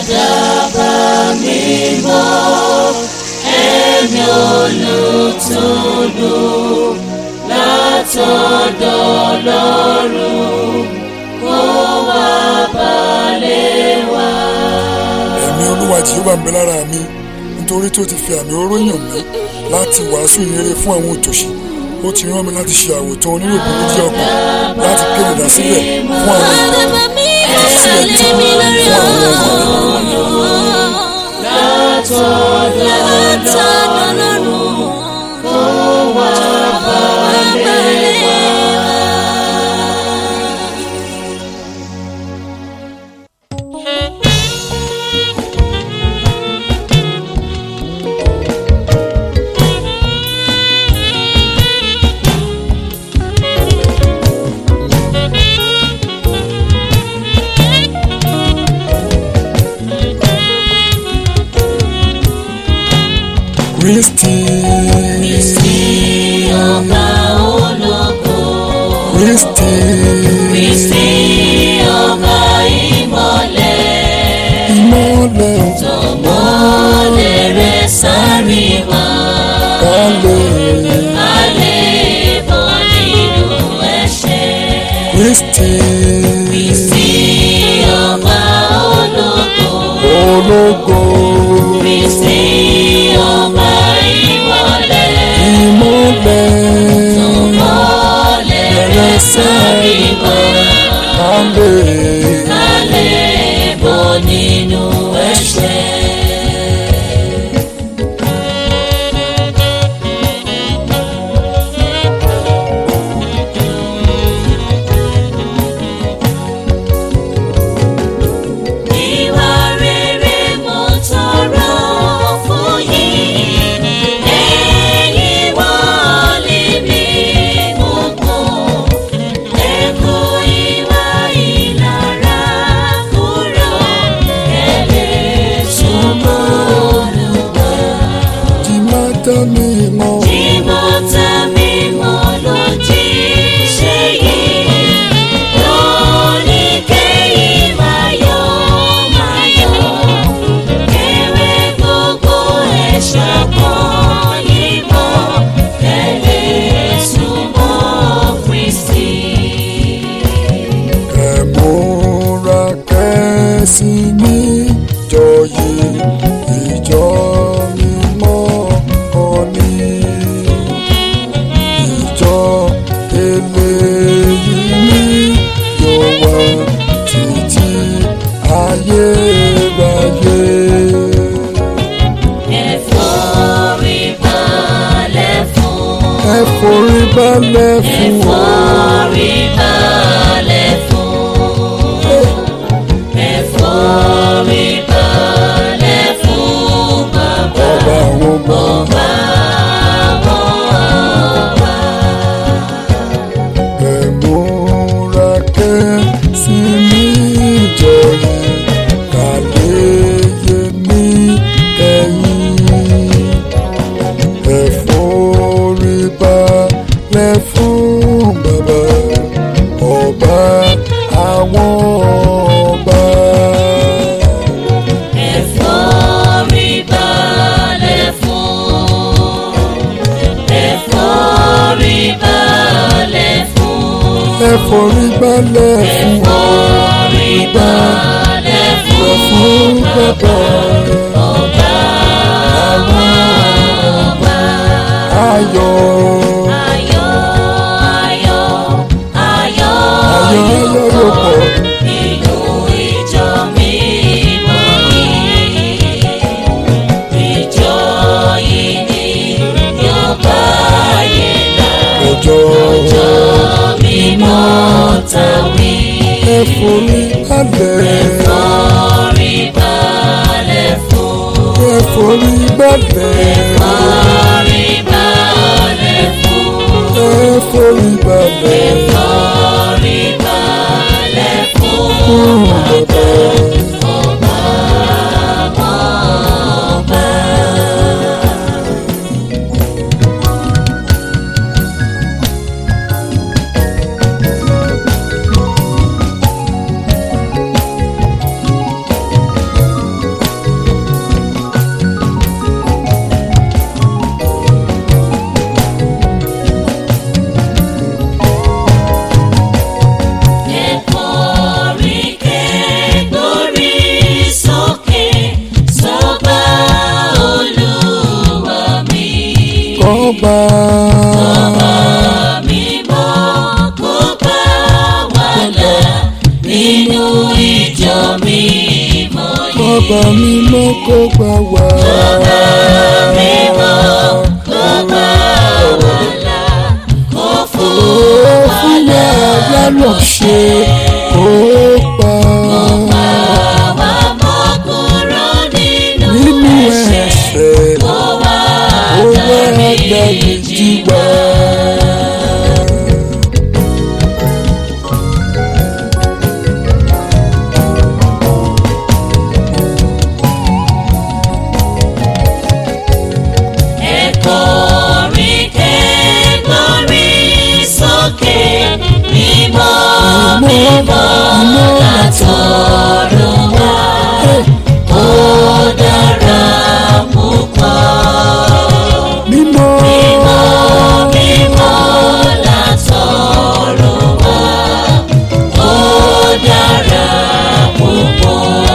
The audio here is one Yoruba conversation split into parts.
àdàbà mímọ́ ẹ̀mí olùtùnú látọ̀dọ̀ Ọlọ́run kó wá balẹ̀ wá. ẹ̀mí olúwa jehova ń bẹ lára mi nítorí tó ti fi àmì oró yàn mí láti wàásù ìrere fún àwọn òtòṣì ó ti rán mi láti ṣe àwòtán oníròbó méjì ọkàn láti kéde ìdásílẹ̀ fún àwọn Bàbá mi ìdásílẹ̀ lé tuntun mi lórí fún àwọn ọmọ látọ̀dọ̀ Látọ̀dọ̀ Ọlọ́run kó wá balẹ̀ wá. kristi Kristi ọba ológo. kristi Kristi ọba ìmọ́lẹ̀. ìmọ́lẹ̀ Tọmọlẹ̀ rẹ̀ sáré wá. kálẹ̀ Alẹ́ bọ́ nínú ẹ̀ṣẹ̀. kristi Kristi ọba ológo. ológo Kristi ọba ìmọ́lẹ̀. ìmọ́lẹ̀ Tọmọlẹ̀ rẹ̀ sáré wá. kálẹ̀ Alẹ́ bọ́ nínú ẹ̀ṣẹ̀. Ìwà rere mo tọrọ fún yín, ẹ̀yin wọlé mi gbogbo. Ẹ kó ìwà ìlara kúrò, ẹ lè súnmọ́ Olúwa. tí má dá mi mọ́ Ìmọ̀ta mímọ́ ló jí ṣe yìí. Lóní kẹ́yìn máa yọ̀ máa yọ̀. Kẹ̀wé gbogbo ẹ̀ṣọ́ kan yìí mọ́. Kẹ̀lẹ́ súnmọ́ Kristi. ẹ múra kẹ́sì níjọ yìí ìjọ mímọ́ kan ní ìjọ eléyìí ní yóò wá títí ayérayé. Ẹ forí balẹ̀ fún. ẹ forí balẹ̀ Ẹ fún ọ. forí balẹ̀ fún. Ẹ forí balẹ̀ fún bàbá ọba àwọn ọba ọba àwọn ọba. ẹ múra kẹ́sì níjọ yìí kàléyé ní ẹ̀yìn ẹ forí balẹ̀ fún bàbá ọba àwọn ọba. Ẹ forí balẹ̀ fún. Ẹ forí balẹ̀ fún. ẹ forí balẹ̀ fún Forí balẹ̀ fún fún bàbá ọba àwọn ọba. ayọ̀ Ayọ̀ ayọ̀ ayọ̀ ayọ̀ ayọ̀ yóò pọ̀. nínú ìjọ mímọ́ yìí. Ìjọ yìí ni yóò bá yé là. ọjọ́ Ìjọ mímọ́ tàwí. ẹ forí balẹ̀ Forí balẹ̀ fún. ẹ forí balẹ̀ Forí balẹ̀ fún. ẹ forí balẹ̀ Forí balẹ̀ fún. fún bàbá. Ọba àwọn ọba. kó gbà wá. mímọ́ kó bá wà là kó fún Ó fún wa lánàá ṣe kó pa wa mọ́ kúrò nínú nínú ẹ̀ṣẹ̀ ẹ̀ṣẹ̀ kó wá ó wá dáríjì dáríjì wá. Ẹ̀kọ́rin kẹ́gbọ́rin sókè mímọ́ mímọ́ látọ̀run wá. Ó dára púpọ̀. Mímọ́ Mímọ́ mímọ́ látọ̀run wá. Ó dára púpọ̀.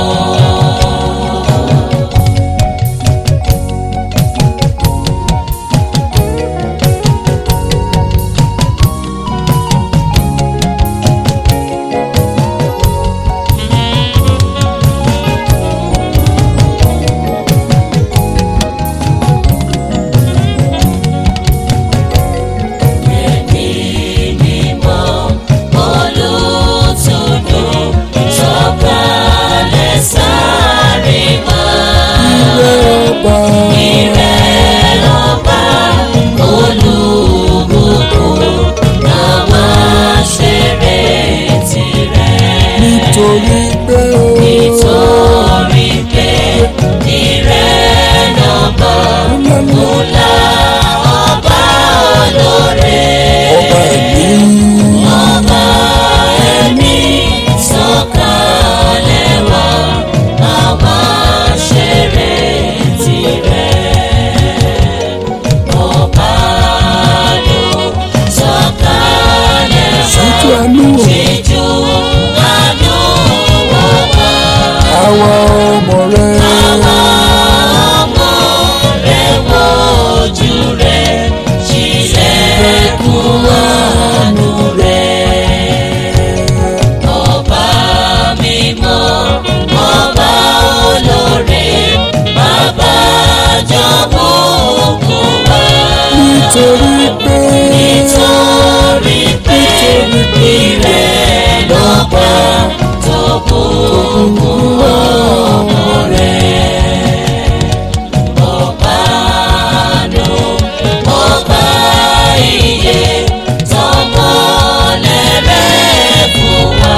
Ẹ̀mí mímọ́ olùtùnú sọ̀kalẹ̀ sáré wá. ọba Ìrẹ̀ lọ́ba olùbùkún àwa ṣeré tirẹ̀. nítorí pé ó Nítorí pé ìrẹ̀ lọ́ba ńlá ọba olóore. ọba ẹ̀mí Ọba ẹ̀mí sọ̀kalẹ̀ wá, àwa ṣeré tirẹ̀. Ọba ló sọ̀kalẹ̀ wá, ṣíjú àánú ṣíjú àánú wò wá. àwa ọmọ rẹ Àwa ọmọ rẹ̀ wojú rẹ̀, ṣílẹ̀kùn àánú rẹ̀. Ọba mímọ́, ọba olóore, bàbá jọ̀wọ́ òkun wá. nítorí pé Nítorí pé ìrẹ̀ lọ́ba tó bùkún ọmọ rẹ̀. Ọba àánú, ọba ìyè, tọmọlẹ̀ rẹ̀ fún wa.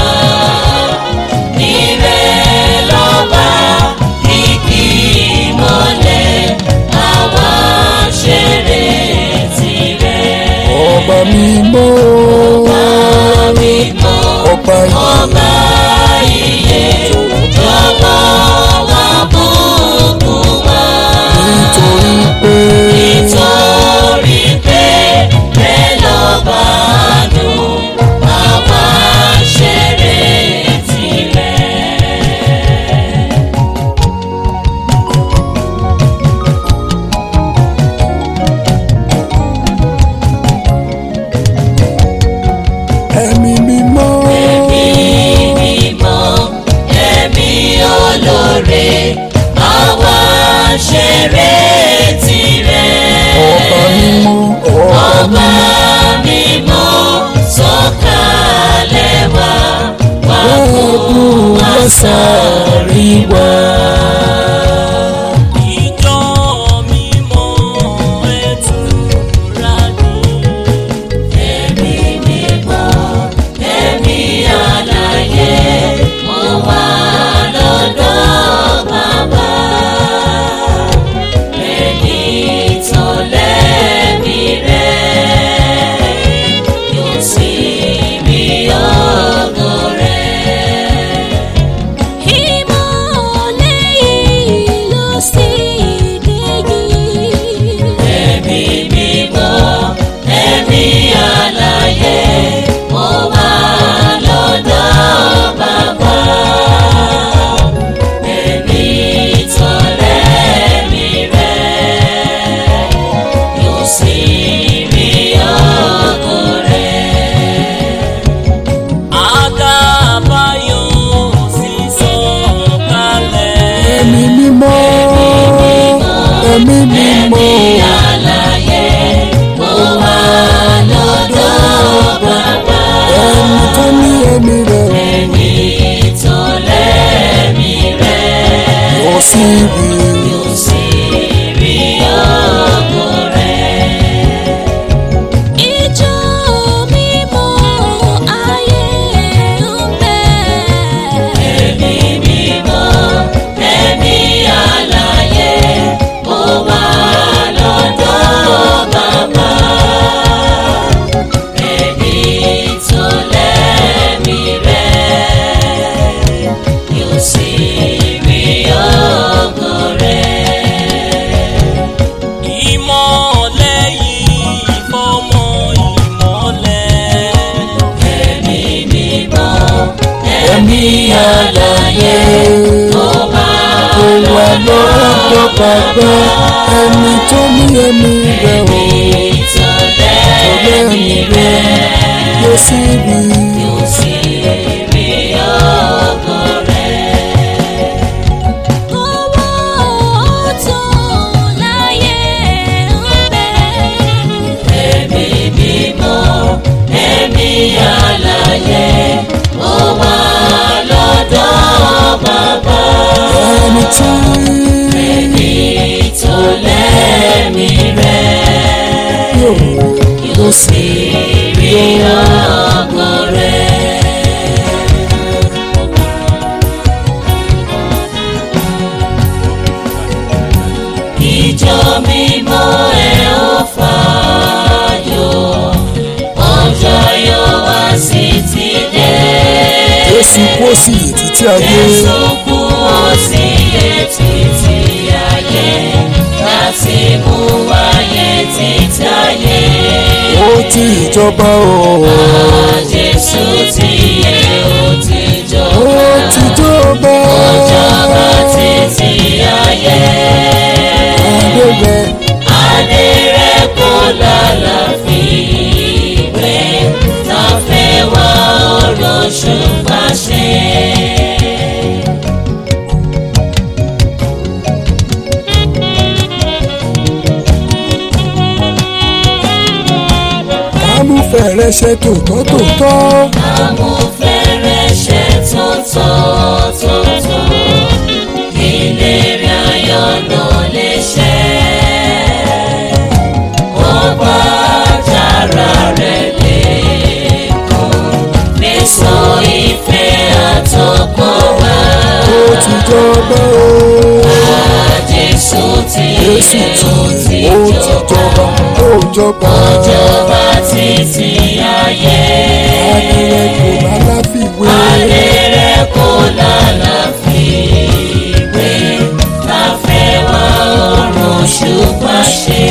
Ìrẹ̀ lọ́ba kìkì mọ́lẹ̀, àwa ṣeré tirẹ̀. ọba mímọ́ Ọba mímọ́, ọba ọba ìyè, jọ̀wọ́ wá bùkún wa. nítorí pé Nítorí pé rẹ̀ lọ́ba àánú, àwa ṣeré tirẹ̀. lọ́dọ̀ bàbá ẹni tó ní ẹ̀mí rẹ̀ o tó tó lẹ́mí lẹ́mí rẹ̀ rẹ̀ yóò sì rí yóò sì rí ògo rẹ̀. owó tó láyé ń bẹ. Ẹ̀mí mímọ́, ẹ̀mí alààyè, ó wà lọ́dọ̀ bàbá. ẹni tí Ẹ̀mí tó lẹ́mí rẹ̀ yóò yóò sì rí ògo rẹ̀. Ìjọ mímọ́ ẹ̀ ó fàájò, ọjọ́ yóò wá sí ti dé. Jésù kú sí títí ayé Jésù kú ó sì yẹ títí ayé láti mú wáyé títí ayé. ó ti ìjọba o Jésù ti yẹ ó ti ó ti jọba. jọba Jọba títí ayé. adé rẹ̀ Adé rẹ̀ kò lálàáfíìwé, tá fẹ́ wá ọ̀rọ̀ ṣùgbọ́n ṣe. amúfẹ̀rẹ̀ ṣe tòótọ́ tòótọ́ Amúfẹ́rẹ́ ṣe tuntun tuntun, ìlérí ayọ̀ náà lè ṣẹ. Ó bá jára rẹ̀ lẹ́kùn, léso ìfẹ́ àtọkàn wá. ó ti jọba o Jésù ti Jésù yẹ ó tí ti ó ti jọba. jọba ó jọba Jọba títí ayé. adé rẹ̀ kò lálàfíwé Adé rẹ̀ kò lálàáfíìwé, láfẹ́ wá ọ̀run ṣùgbọ́n ṣe.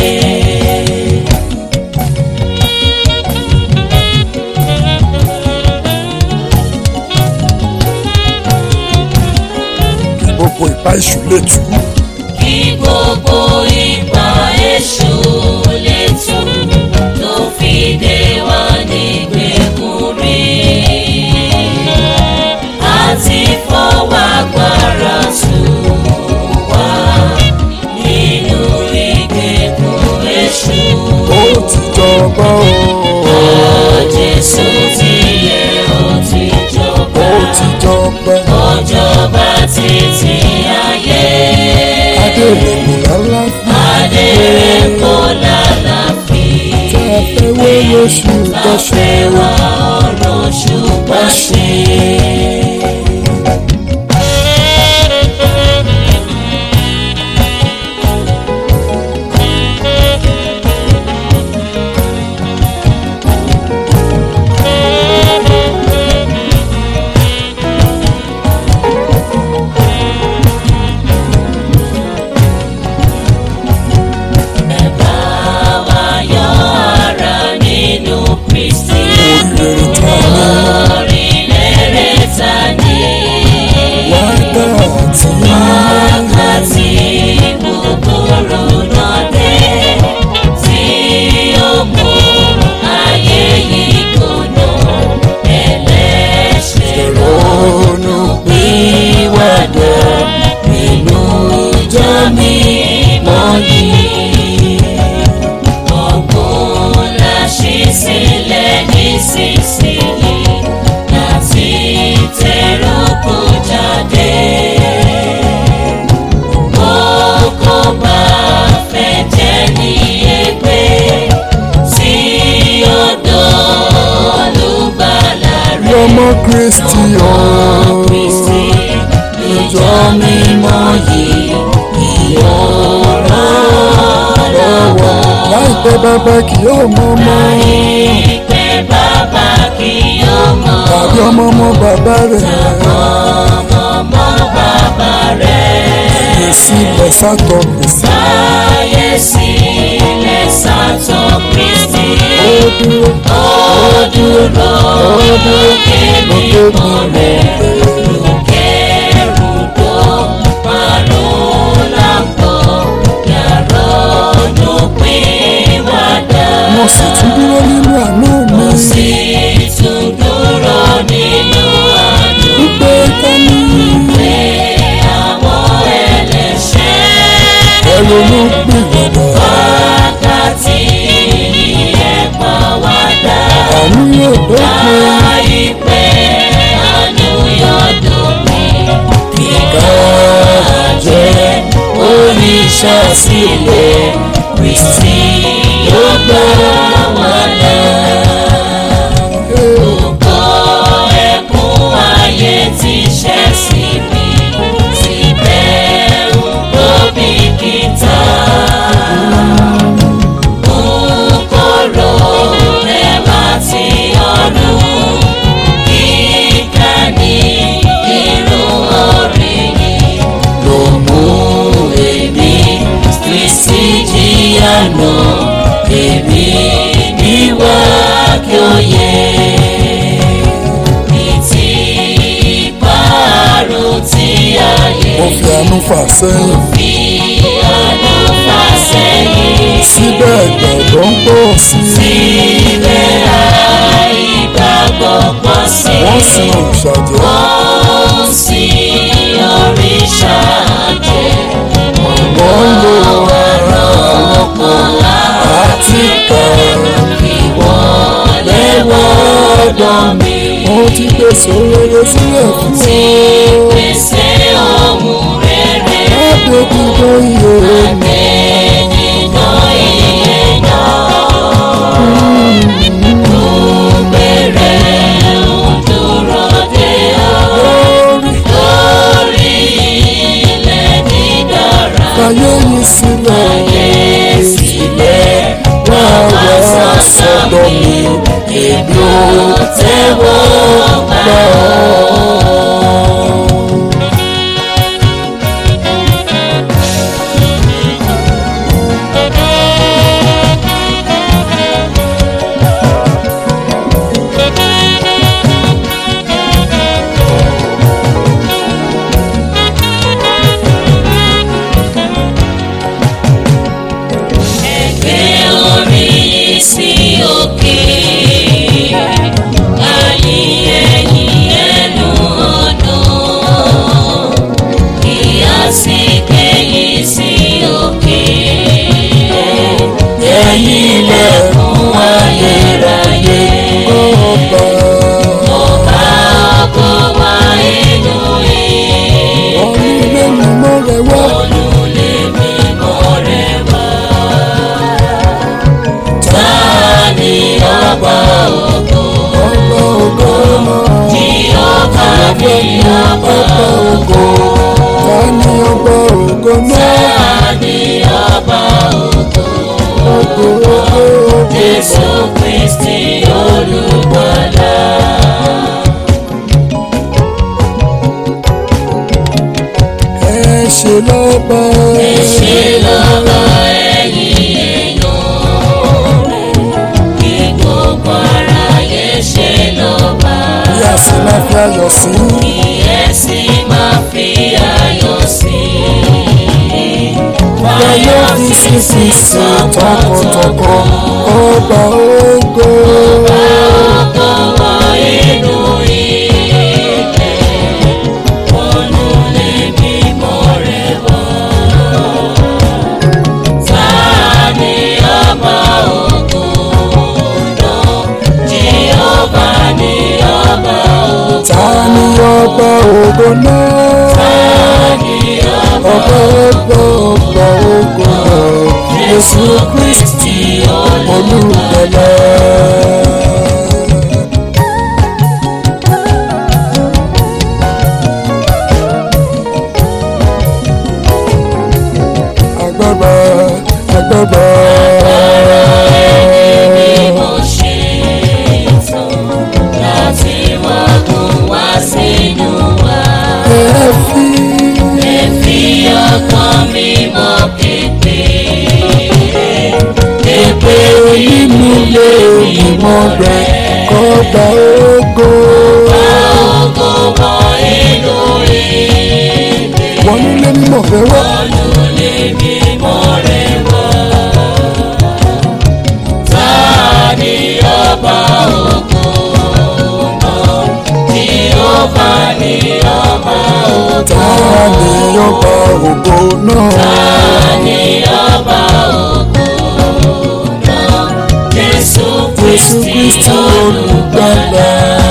gbogbo ìpá ìṣù lè tú Kí gbogbo ipa èṣù lè tú, tó fi dé wá nígbèkùn rí. Àti fọwọ́ agbára tù wá nínú ìgbèkùn èṣù. ó ti jọba o Jésù ti yẹ ó ti jọba. ó ti jọba Ọjọba títí ayé. adé rẹ̀ kò lálàfíwé Adé rẹ̀ kò lálàáfíà. tá a fẹ́ wé lóṣù tọ́ṣẹ́ Láfẹ́ wá ọ̀rọ̀ ṣùgbọ́n ṣe. Ẹ bá wa yọ ara nínú Kristi. oríire tá a ní Orílẹ̀-èdè ta ni. wákàtí Wákàtí búburú náà dé tí ó mú ayé yìí gbóná ẹlẹ́ṣẹ̀ ronú pìwàdà nínú ìjọ mímọ́ yìí. Ọ̀gbun la ṣí sílẹ̀ nísinsìnyí láti tẹ̀rù kó jáde. Kókó bá fẹ́ jẹ́ ní ẹgbẹ́ sí ọ̀dọ̀ olùgbàlà rẹ̀. lọmọ kristi Ọmọ o Kristi ìjọ mímọ́ yìí ìyọ̀rọ̀ lọ́wọ́. láìpẹ́ bàbá kì yóò mọ ọmọ Ìpè bàbá kì yóò mọ̀ tàbí ọmọ ọmọ bàbá rẹ̀ ọmọ bàbá rẹ̀. yè sílẹ̀ sátọ̀ gbèsè Láyé sílẹ̀ sátọ̀ Kristi. ó dúró Ó dúró lókè mímọ́ rẹ̀. Lókè rúdò márùn-ún sì tún dúró nínú àánú mi sì tún dúró nínú àánú wípé tani pé àwọn ẹlẹ́ṣẹ̀ ẹlòmú gbìyànjú wákàtí ẹ̀pọ̀ wá dá àánú yóò dópin láìpẹ́ àánú yóò dópin kíkà jẹ́ oníṣàsílẹ̀ Kristi yóò gbà wá là. Gbogbo ẹkún ayé ti ṣẹ́ sí mi, síbẹ̀ ń tóbi kìtà. Kòkòrò ẹ̀wà tí ọ̀run, kíkà ní irun orí yìí. Ló mú èmi Kristi jìyà náà, èmi níwá kí ó yẹ. Ní ti ìparun tí ayé mo fi àánú fà sẹ́yìn fi àánú fà sẹ́yìn. síbẹ̀ ìgbàgbọ́ ń pọ̀ sí i Síbẹ̀ àìgbàgbọ́ pọ̀ sí i. wọ́n sin òrìṣàjẹ́ Wọ́n sì òrìṣà jẹ́. wọ́n ń lo ara Ọ̀pọ̀ àti kà ìwọlé wọ́dọ̀ mi. mo ti pèsè rere sílẹ̀ fún Ti ọ pèsè ohun rere. láti dídó iye mi Ènìyàn ìyẹn Bẹ̀rẹ̀ ń dúró dé ọ lórí lórí ilẹ̀ dídára. ayé yìí sílẹ̀ Ayé sílẹ̀ wá wá sọ́dọ̀ mi, èmi ò tẹ́wọ́ gbà ọ́. Ẹgbẹ́ orí yìí sí òkè, ayé ẹ̀yìn ẹnu ọdún, kí a sì kẹ́yìn sí òkè. Ẹ̀yìn ilẹ̀kùn ayérayé, ọba ọba ọkọ̀ wá inú yìí. ọ̀run ilé mímọ́ rẹ wá Olùlé mímọ́ rẹ̀ wá. Ta ni ọba ògo? ọba ògo náà Jèhófà ni ọba ògo. ta ni ọba ògo náà Ta ni ọba ògo? ògo ògo Jésù Kristi olùgbàlà. ẹ ṣe lọ́ba Ẹ ṣé lọ́ba ẹ̀yin èèyàn rẹ̀, kí gbogbo aráyé ṣe lọ́ba. bí a sì máa fi ayọ̀ sí Kíyèsí máa fi ayọ̀ sí i. ayọ̀ fi sísì sí tọkàntọkàn ọba ògo Ọkọ̀ wọ inú ilẹ̀, olùlé mímọ́ rẹ̀ wọ̀. Ta ni ọba ògo náà? Jèhófà ni ọba ògo. ta ni ọba ògo náà Ta ni ọba ọba ọba ọba ògo náà Jésù Kristi olùgbàlà. agbára agbára ni mo ṣe tán láti wá gùn wá sínú wa. ẹ fi Ẹ fi ọkàn mi mọ́ kété. Èpè nínú ilé ìmọ̀ rẹ̀ kọ́ba ògo ògo wọ inú ilé. wọn nílé mímọ̀ fẹ́ wá Olùlé mímọ́ rẹ̀ wá. Ta ọba ògo náà Jèhófà ni ọba ògo ta ni ọba ògo náà ni ọba ògo náà Jésù Jésù Kristi Kristi olùgbàlà.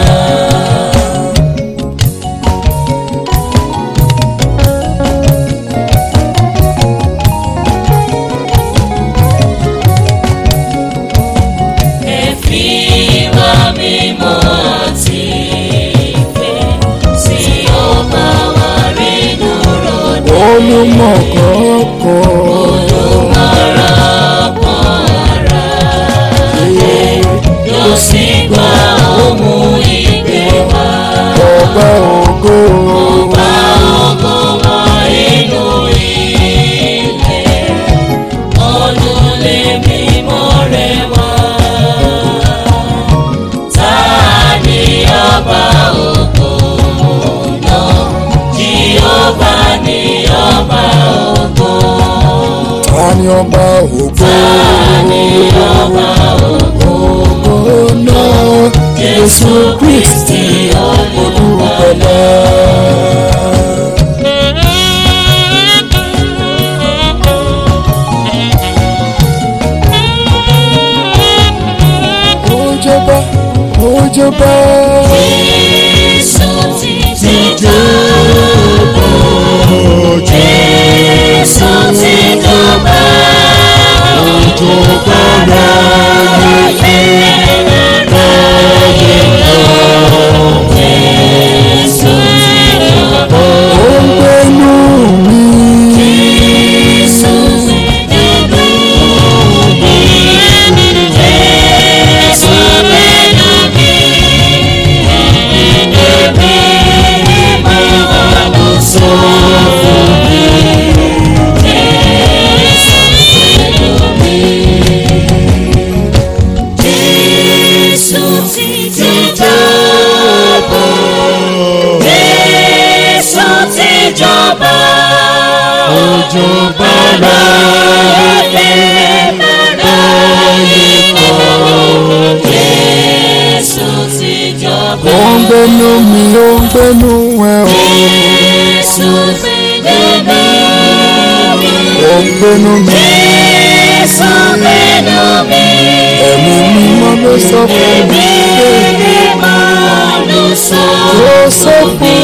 ẹ fi wá mímọ́ àti ìfẹ́ sí ọba wa rínú ròde. olùmọ̀ kọ̀ọ̀kan yóò sì gba ohun ìgbé wa. ọba ògo Bá ògo wọ inú ilé, olùlé mímọ́ rẹ̀ wá. Ta ni ọba ògo náà? Jèhófà ni ọba ògo. ta ni ọba ògo ògo náà Jésù Kristi olùgbàlà. ó jọba ó jọba Jésù ti ti jọba. Jésù ti jọba. jọba Jésù ti jọba. ó ń gbénú mi Jésù ti jọba. Jésù gbénu mi. Èmi máa lọ sọ fún mi. Jésù gbénu mi. Jésù ti ti jọba. Jésù ti jọba. jọba Jésù ti jọba. ó ń gbénú mi ó ń gbénú ẹ o Jésù ti gbénu mi. ó ń gbénú mi Jésù gbénu mi. ẹ̀mí mímọ́ ló sọ fún mi Èmi ni mo lù sọ. ló sọ fún